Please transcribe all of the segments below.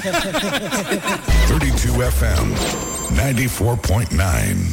32 FM 94.9.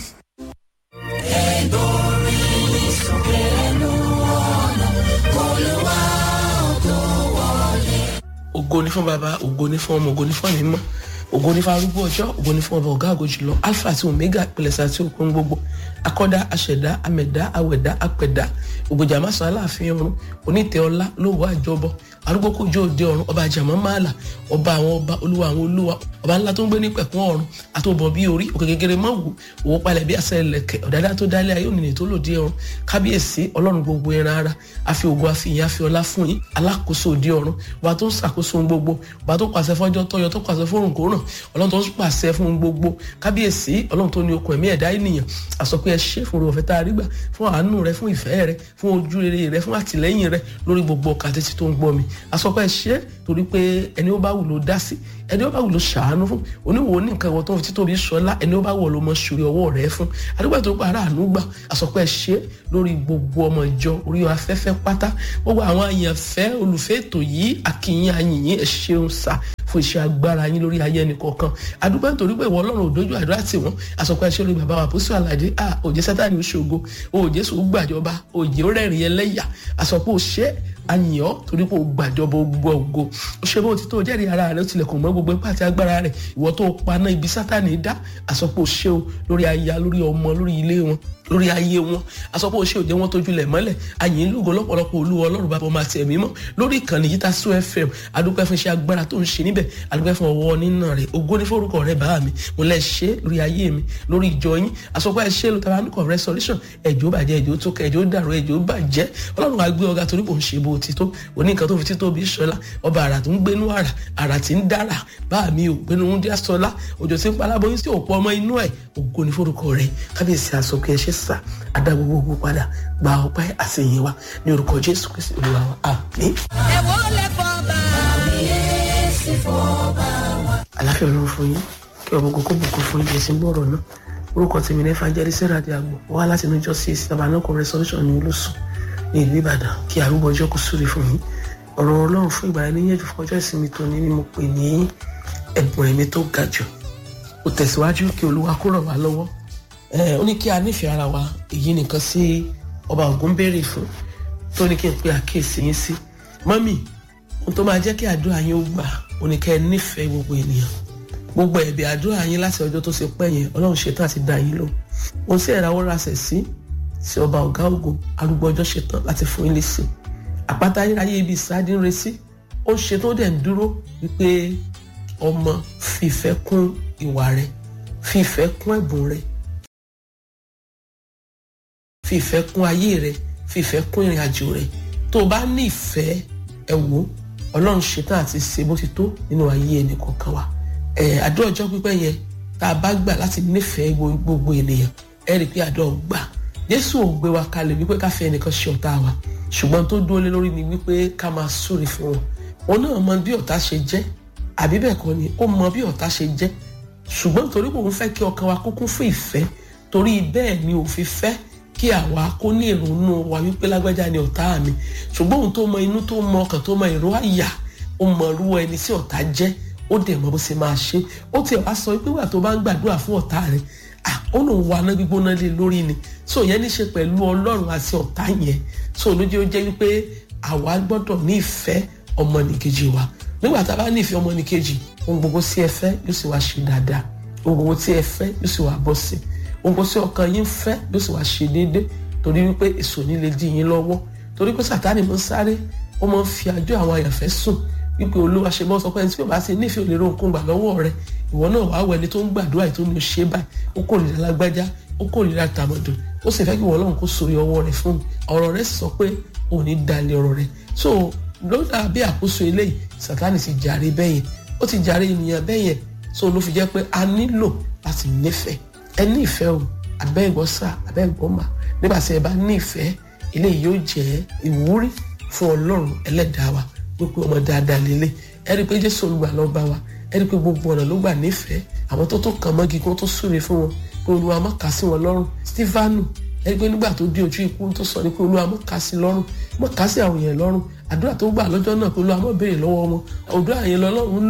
ògo ní fún baba ògo ní fún ọmọ ògo ní fún àmì mọ́ ògo ní fún arúgbó ọjọ́ ògo ní fún ọba ọ̀gá àgọ́ jùlọ alpha àti omega ìpìlẹ̀sẹ̀ àti òkun gbogbo akọ́dá aṣẹ̀dá amẹ̀dá awẹ̀dá apẹ̀dá ògbèjà másán aláàfin ọ̀run onítẹ̀ ọlá lówó àjọbọ arúgbó kòjó òde ọ̀run ọba àjàmọ́ máàlà ọba àwọn ọba olúwa àwọn olúwa ọba ńlá tó ń gbé ní pẹ̀kún ọ̀run àtòbọ̀ bí orí òkè kékeré mọ́ wù òwò palẹ̀ bí àṣẹ ẹlẹ̀kẹ̀ ọ̀dàdá tó dálé ayé ònìní tó lòdì ọ̀run kábíyèsí ọlọ́run gbogbo ẹran ara àfi ògo àfi ìyìn àfi ọlá fún yín alákòóso òde ọ̀run ọba tó ń ṣàkóso ohun gbogbo ọba tó pàṣẹ fọjọ́ tọyọ tó pàṣẹ fórùn kó ràn ọlọ́run tó ń pàṣẹ fún ohun gbogbo kábíyèsí ọlọ́run tó ní okùn ẹ̀mí ẹ̀dá ènìyàn àsọpé ẹ ṣe fún ọ̀fẹ́ tá a rí gbà fún àánú rẹ fún ìfẹ́ rẹ fún ojú rere rẹ fún àtìlẹ́yìn rẹ lórí gbogbo ọkà títí tó ń gbọ́ mi àsọpé ẹ ṣe torí pé ẹni ó bá wù ló dá sí ẹni ó bá wù ló ṣàánú fún oníwò ní nǹkan ìwọ tó ń fi títóbi sọlá ẹni ó bá wù ló mọ ṣòrí ọwọ́ rẹ fún àdúgbò tó para àánú gbà àsọpẹ́ ṣe lórí gbogbo ọmọ ìjọ orí afẹ́fẹ́ pátá gbogbo àwọn àyànfẹ́ olùfẹ́ ètò yìí àkìyìn àyìnyín ẹ ṣeun sá fún iṣẹ́ agbára yín lórí ayé ẹnì kọ̀ọ̀kan àdúgbò nítorí pé ìwọ ọlọ́run òdojú àdúrà tì wọ́n àsọpẹ́ ṣe lórí bàbá wa pósí àlàdé à òjé sátani oṣogo òjé sòó gbàjọba òjé rẹ́rìn ẹlẹ́yà àsọpẹ́ òṣè àyàn torí pé o gbàjọba gbogbo ògo o ṣe bó ti tó jẹ́rìí ara rẹ o tilẹ̀kùn mọ́ gbogbo ipá àti agbára rẹ ìwọ tó paná ibi sátani dá àsọpọ̀ ṣe o lórí aya lórí ọmọ lórí ilé wọn lórí ayé wọn àsọpọ̀ ṣe òjẹ́ wọn tójú lẹ̀ mọ́lẹ̀ àyìn lógo lọ́pọ̀lọpọ̀ olúwa ọlọ́run bàbá ọmọ àti ẹ̀mí mọ́ lórí ìkànnì yìí ta so fm adúpẹ́ fún iṣẹ́ agbára tó ń ṣe níbẹ̀ adúpẹ́ fún ọwọ́ nínà rẹ̀ ògo ní forúkọ rẹ̀ bá mi mo lẹ́ ṣe lórí ayé mi lórí ìjọ yín àsọpọ̀ ẹ ṣe ló tara nìkan restoration ẹ̀jọ́ bàjẹ́ ẹ̀jọ́ tó kẹ ẹ̀jọ́ dàrú ẹ̀jọ́ bàjẹ́ ọlọ́run àgbẹ̀ ọ̀gá torí kò ń ṣe bó ti tó òní nǹkan tó fi tító bí sọlá ọba àrà tó ń gbénú àrà àrà tí ń dára bá mi ò gbénú ń dí sọlá òjò tí ń palábọ yín sí òpó ọmọ inú ẹ ògo ní forúkọ rẹ̀ kábíyèsí àsọkè ẹṣẹ sà adá gbogbo padà gba ọpẹ́ àtìyìn wa ní orúkọ jésù kristi olúwa wa àmín. ẹ̀wọ́ lè fọ́ bá kábíyèsí fọ́ bá wa. àláfíà ọlọ́run fún yín kí ọmọ gbogbo bùkún fún yín ẹ̀sìn gbọ́rọ̀ náà orúkọ tèmi ní fàjẹ́rì sẹ́ra di àgbò wá láti inú ìjọ sí ìsìn tabanako resolution ní olóṣù ní ìlú ìbàdàn kí arúgbó ọjọ́ kò súre fún yín ọ̀rọ̀ ọlọ́run fún ìgbà ẹni yẹ̀jú fún ọjọ́ ìsinmi tó ní ni mo pè ní ẹ̀bùn ẹ̀mí tó ga jù ó tẹ̀síwájú kí olúwa kó ràn wá lọ́wọ́ ó ní kí a nífẹ̀ẹ́ ara wa èyí nìkan sí ọba ògún béèrè fún tó ní kí n pe àkíyèsí yín sí mọ́mì ohun tó máa jẹ́ kí àdúrà yín ó gbà ó ní kẹ́ ẹ nífẹ̀ẹ́ gbogbo ènìyàn gbogbo ẹ̀bẹ̀ àdúrà yín láti ọjọ́ tó ṣe pẹ́ yẹn ọlọ́run ṣetán àti dá yín lò ohun tí ẹ̀ráwó rasẹ̀ sí sí ọba ọ̀gá ògo arúgbó ọjọ́ ṣetán láti fún yín lésì àpáta ayérayé ibi ìsáájú ń resí ó ń ṣetán dẹ̀ ń dúró wípé ọmọ fìfẹ́ kún ìwà rẹ fìfẹ́ kún ẹ̀bùn rẹ fìfẹ́ kún ayé rẹ fìfẹ́ kún ìrìn àjò rẹ tó o bá ní ìfẹ́ ẹ wò ọlọ́run ṣetán àti ṣe bó ti tó nínú ayé ẹnì kọ̀ọ̀kan wa àdúrà ọjọ́ pípẹ́ yẹn tá a bá gbà láti nífẹ̀ẹ́ gbogbo ènìyàn ẹ rí i pé àdúrà gbà jésù ò gbé wa kalẹ̀ wípé ká fẹ́ ẹnìkan ṣe ọ̀tá wa ṣùgbọ́n tó dúró lé lórí ni wípé ká máa súre fún wọn òun náà mọ bí ọ̀tá ṣe jẹ́ àbí bẹ́ẹ̀ kọ́ ni ó mọ bí ọ̀tá ṣe jẹ́ ṣùgbọ́n torí kò ń fẹ́ kí ọkàn wa kó kún fún ìfẹ́ torí bẹ́ẹ̀ ni ò fi fẹ́ kí àwa kó ní ìrònú wa wípé lágbájá ni ọ̀tá mi ṣùgbọ́n òun tó mọ inú tó mọ ọkàn tó mọ ìró àyà ó mọ irú ẹni tí ọ̀tá jẹ́ ó dẹ̀ mọ bó ṣe máa ṣe ó tiẹ̀ wá sọ pé wà tó bá ń gbàdúrà fún ọ̀tá rẹ̀ ó lòun wà ná gbígbóná lé lórí ni so yẹn ní ṣe pẹ̀lú ọlọ́run àti ọ̀tá yẹn so lójú ó jẹ́ wípé àwa gbọ́dọ̀ ní ìfẹ́ ọmọnìkejì wa nígbà tá a bá ní ìfẹ́ ọmọnìkejì ohun gbogbo tí ẹ fẹ́ yóò sì wá ṣe dáadáa ohun gbogbo tí ẹ fẹ́ yóò sì wá bọ́ sí ohun gbogbo tí ọkàn yín fẹ́ yóò sì wá ṣe déédé torí wípé èso ní lè dí yín lọ́wọ́ torí pé sàtánì mọ́ sáré ó mọ́ fi àjọ àwọn àyànfẹ́ sùn wípé olúwa ṣe bọ́ sọ pé ẹni tí yóò bá ti nífẹ̀ẹ́ òlérò nǹkan gbà lọ́wọ́ rẹ ìwọ náà wàá wẹni tó ń gbàdúrà ètò ní o ṣe báyìí ó kórìíra lágbájá ó kórìíra tàmọ̀dò ó sì fẹ́ kí ìwọ ọlọ́run kó sórí ọwọ́ rẹ fún mi ọ̀rọ̀ rẹ sì sọ pé òun ní dalẹ̀ ọ̀rọ̀ rẹ so lọ́dà bí àkóso eléyìí sátánì ti jàre bẹ́yẹn ó ti jàre ènìyàn bẹ́yẹn so ló fi jẹ́ pé a nílò láti nífẹ̀ẹ́ ẹ ní ìfẹ́ o abẹ́ẹ̀gbọ́sà abẹ́ẹ̀gbọ́mà nígbà tí ẹ bá ní ìfẹ́ eléyìí yóò jẹ́ ìwúrí fún ọlọ́run ẹlẹ́dàá wa wípé ọmọ dáadáa lélẹ̀ ẹ rí i pé jésù olùgbà lọ bá wa ẹ rí i pé gbogbo ọ̀nà ló gbà nífẹ̀ẹ́ àwọn tó tó kàn mọ́gi kó tó súre fún wọn pé olúwa má kà sí wọn lọ́rùn stefanu ẹ rí i pé nígbà tó dé ojú ikú tó sọ ni pé olúwa má kà sí lọ́rùn má kà sí àwọn èèyàn lọ́rùn àdúrà tó gbà lọ́jọ́ náà pé olúwa má béèrè lọ́wọ́ wọn àdúrà yẹn lọ́lọ́run lò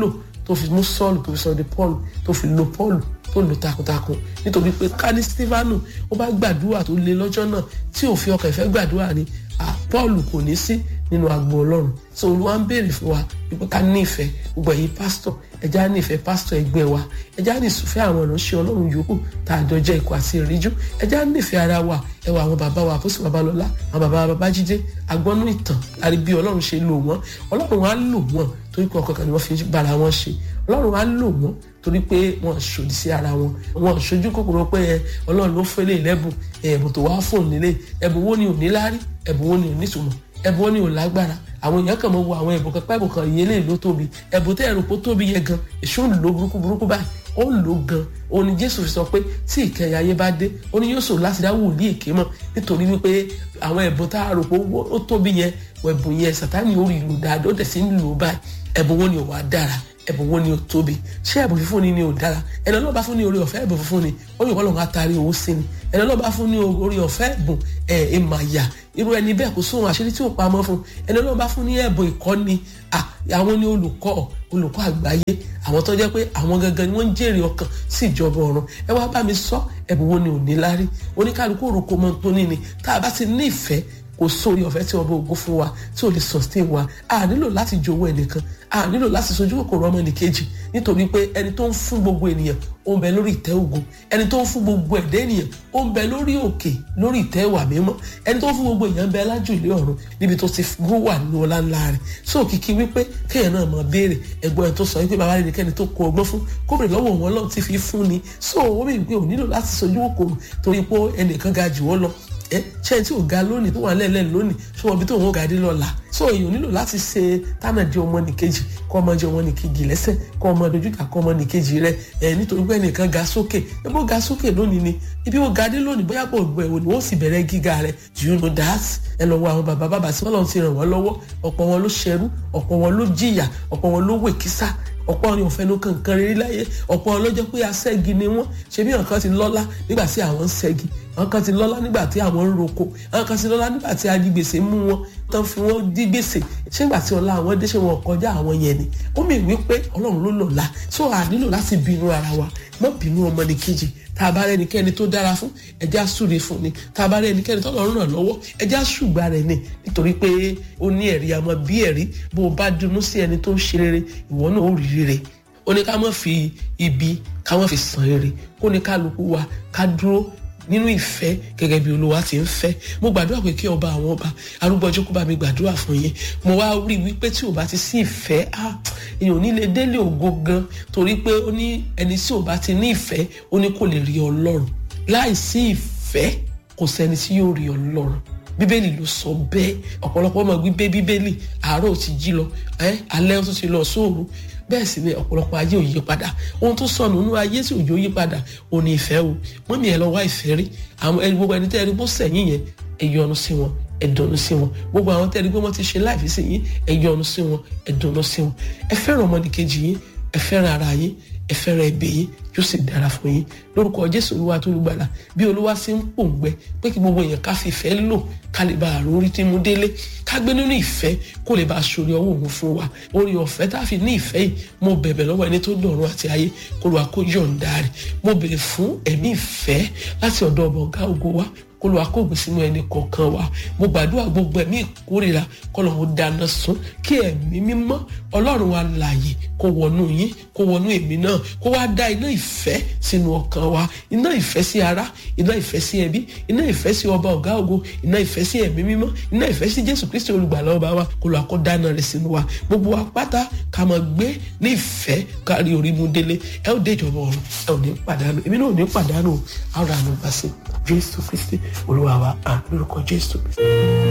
tó fi mú sọ́ọ̀lù tó fi sọ de paul tó fi lo paul tó lò takuntakun nítorí pé ká ní stefanu ó bá gbàdúrà tó le lọ́jọ́ náà tí ò fi ọkàn ìfẹ́ gbàdúrà ni paul kò ní sí nínú agbo ọlọ́run so olúwa ń béèrè fún wa wípé ká ní ìfẹ́ gbogbo ẹ̀yin pásítọ̀ ẹja ní ìfẹ́ pásítọ̀ ẹgbẹ́ wa ẹja ní ìsúfẹ́ àwọn ìránṣẹ́ ọlọ́run yòókù tá a jọ jẹ́ ikọ̀ àti ìríjú ẹja ní ìfẹ́ ara wa ẹwà àwọn bàbá wa àpòsí babalọ́lá àwọn bàbá babájídé agbọ́nú ìtàn àrí bí ọlọ́run ṣe lò wọ́n ọlọ́run á lò wọ́n torí pé ọkọ̀ kan ni wọ́n fi bára wọn ṣe ọlọ́run á lò wọ́n torí pé wọ́n ṣòdì sí ara wọn wọ́n ṣojú kòkòrò pé ọlọ́run ló fẹ́lẹ̀ lẹ́bùn ẹ̀bùn tó wá fóun nílé ẹ̀bùn wo ni ò ní láárí ẹ̀bùn wo ni ò nítumọ̀ ẹ̀bùn wo ni ò lágbára àwọn èèyàn kàn mọ́ wo àwọn ẹ̀bùn kan pẹ́ẹ́bùn kan ìyẹn lè ló tóbi ẹ̀bùn tẹ́ ẹ̀rù kó tóbi yẹn gan èso ń lò burúkú burúkú báyìí ó ń lò gan òun ni jésù fi sọ pé tí ìkẹyìn ayé bá dé ó ní yóò sòrò láti dá wòlíì èké mọ̀ nítorí wípé àwọn ẹ̀bùn tá a rò pé ó tóbi yẹn ẹ̀bùn yẹn sàtáni ó rí ìlú dáadáa ó dẹ̀ sí ń lò báyìí ẹ̀bùn wo ni ò wá dára ẹ̀bùn wo ni ò tóbi ṣé ẹ̀bùn fífún ni ni ò dára ẹni ọlọ́ba fún ní orí ọ̀fẹ́ ẹ̀bùn fífún ni ó yẹ kọ́lọ́n atari owó sí ni ẹni ọlọ́ba fún ní orí ọ̀fẹ́ ẹ̀bùn ẹ̀ ẹ̀ mà yà irú ẹni bẹ́ẹ̀ kò sóhun àṣírí tí ò pamọ́ fún ẹni ọlọ́ba fún ní ẹ̀bùn ìkọ́ni àwọn ni olùkọ́ olùkọ́ àgbáyé àwọn tó jẹ́ pé àwọn gangan ni wọ́n ń jèrè ọkàn sí ìjọba ọ̀run ẹ wá bá mi sọ ẹ̀bùn wo ni ò ní lárí oníkálukú òrùkọ mọ́ tó ní ni tá a bá ti ní ìfẹ́ kò sórí ọ̀fẹ́ tí ọba ògo fún wa tí ò lè sustain wa a nílò láti jowó ẹnìkan a nílò láti sojú kòkòrò ọmọ nìkejì nítorí pé ẹni tó ń fún gbogbo ènìyàn ó ń bẹ lórí ìtẹ́ ògo ẹni tó ń fún gbogbo ẹ̀dá ènìyàn ó ń bẹ lórí òkè lórí ìtẹ́ ìwà mímọ́ ẹni tó ń fún gbogbo èèyàn ń bẹ lájú ilé ọ̀run níbi tó ti gbó wà nínú ọlá ńlá rẹ̀ so kìkì wípé kéèyàn náà máa béèrè ẹ̀gbọ́n ẹ̀ tó sọ wípé bàbá rẹ̀ kẹ́ni tó kó ọgbọ́n fún kó bèrè lọ́wọ́ wọn lọ́wọ́ ti fi fún ni so ó bèrè pé ò nílò láti sojú kòkòrò torí pé ẹnìkan ga jù ọ́ lọ ẹ ṣe tí ò ga lónìí tó wà lẹ́lẹ́ lónìí ṣé wọn bí tó wọn ga dé lọ́la so èèyàn nílò láti ṣe tánà jẹ ọmọ nìkejì kọ́ ọmọ jẹ ọmọ nìkejì lẹ́sẹ̀ kọ́ ọmọ dojúkà kọ́ ọmọ nìkejì rẹ ẹ nítorí pé ẹnìkan ga sókè ẹ bó ga sókè lónìí ni ibi ó ga dé lónìí bóyá pọ̀ gbọ́ ẹ̀wò ni wọ́n sì bẹ̀rẹ̀ gíga rẹ you know that ẹ lọ wo àwọn bàbá bàbá tí wọ́n lọ́n ti ràn wọ́n lọ́wọ́ ọ̀pọ̀ wọn ló ṣẹrú ọ̀pọ̀ wọn ló jìyà ọ̀pọ̀ wọn ló wèkísà ọ̀pọ̀ ni òfẹ́ ló kankan rere láyé ọ̀pọ̀ ọlọ́jọ́ pé aṣẹ́gi ni wọ́n ṣe bí nǹkan ti lọ́lá nígbà tí àwọn ń ṣẹ́gi àwọn kan ti lọ́lá nígbà tí àwọn ń roko àwọn kan ti lọ́lá nígbà tí adigbèsè mú wọn tán fi wọ́n dí gbèsè ṣé nígbà tí ọlá àwọn dé ṣé wọn kọjá àwọn yẹn ni ó mì wí pé ọlọ́run ló lọ́la so a nílò láti bínú ara wa mọ́ bínú ọmọnìkejì tá a bá rẹ ẹnikẹ́ni tó dára fún ẹjẹ́ àsúre fún ni tá a bá rẹ ẹnikẹ́ni tó lọ́rùn ràn lọ́wọ́ ẹjẹ́ àsùgbà rẹ̀ ni nítorí pé ó ní ẹ̀rí àmọ́ bí ẹ̀rí bó o bá dunú sí ẹni tó ń ṣe rere ìwọ náà ó rí rere ó ní ká má fi ibi ká má fi san rere kó ní kálukú wa ká dúró nínú ìfẹ́ gẹ́gẹ́ bí olúwa ti ń fẹ́ mo gbàdúrà pé kí ọba àwọn ọba arúgbó ọjọ́ kó bá mi gbàdúrà fún yín mo wá rí wípé tí ò bá ti sí ìfẹ́ èèyàn ò ní lè délé ògo gan torí pé ó ní ẹni tí ò bá ti ní ìfẹ́ ó ní kò lè rí ọlọ́run láì sí ìfẹ́ kò sẹ́ni tí yóò rí ọlọ́run bíbélì ló sọ bẹ́ẹ̀ ọ̀pọ̀lọpọ̀ ọmọ gbígbé bíbélì àárọ̀ ti jí lọ alẹ́ tó ti lọ sóòru bẹ́ẹ̀ sì ni ọ̀pọ̀lọpọ̀ ayé ò yí padà ohun tó sọnù nínú ayé tí òjò yí padà ò ní ìfẹ́ o mọ́mí ẹ̀ lọ wá ìfẹ́ rí àwọn ẹni gbogbo ẹni tẹ́ ẹni bó sẹ̀yìn yẹn ẹ yọ́nú sí wọn ẹ dùnnú sí wọn gbogbo àwọn tẹ́ ẹni pé wọ́n ti ṣe láìfi sí yín ẹ yọ́nú sí wọn ẹ dùnnú sí wọn ẹ fẹ́ràn ọmọnìkejì yín ẹ fẹ́ràn ara yín ẹ fẹ́ràn ẹbí yín yóò sì dára fún yín lórúkọ jésù olúwa tó lùgbàlà bí olúwa sì ń pòǹgbẹ pé kí gbogbo èèyàn ká fi ìfẹ́ lò ká lè bá àrùn orí tí mú délé ká gbé nínú ìfẹ́ kó lè bá aṣọ ọwọ́ òun fún wa orí ọ̀fẹ́ tá a fi ní ìfẹ́ yìí mo bẹ̀bẹ̀ lọ́wọ́ ẹni tó dọ̀run àti ayé kó lọ́wọ́ kó yọ̀ǹda rẹ̀ mo bèrè fún ẹ̀mí ìfẹ́ láti ọ̀dọ̀ ọmọ ọ̀gá ògo wa kó lọ́wọ́ akóògùn sínú ẹni kọ̀ọ̀kan wa mo gbàdúrà gbogbo ẹ̀mí ìkórira kó lọ́wọ́ dáná sun kí ẹ̀mí mímọ́ ọlọ́run wa láàyè kó wọnú yín kó wọnú èmi náà kó wá dá iná ìfẹ́ sínú ọkàn wa iná ìfẹ́ sí ara iná ìfẹ́ sí ẹbí iná ìfẹ́ sí ọba ọ̀gá ògo iná ìfẹ́ sí ẹ̀mí mímọ́ iná ìfẹ́ sí jésù kristi olùgbàlà ọba wa kó lọ́wọ́ kó dáná rẹ̀ sínú wa gbogbo wa pátá ká máa gbé ní ìfẹ́ kárí orí mú délé ẹ ó dé ìjọba ọ̀run ẹ ò ní pàdánù èmi náà ò ní pàdánù àwọn àánú gbà sí jésù kristi olúwa wa àmì lórúkọ jésù kristi.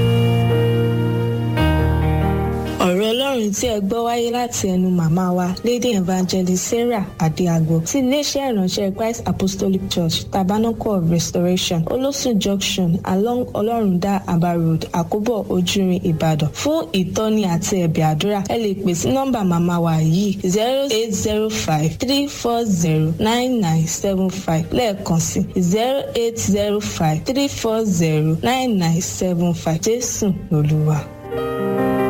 ọ̀rọ̀ ọlọ́run tí ẹ gbọ́ wáyé láti ẹnu màmá wa lady evangelist sarah adéagbo ti iléeṣẹ́ ìránṣẹ́ christ apostolic church tabernacle of restoration olóṣù junction along ọlọ́rundá aba road àkóbọ̀ ojúrin ìbàdàn fún ìtọ́ni àti ẹ̀bẹ̀ àdúrà ẹ lè pè sí nọ́mbà màmá wa yìí zero eight zero five three four zero nine nine seven five lẹ́ẹ̀kan sí zero eight zero five three four zero nine nine seven five jésù lolúwa.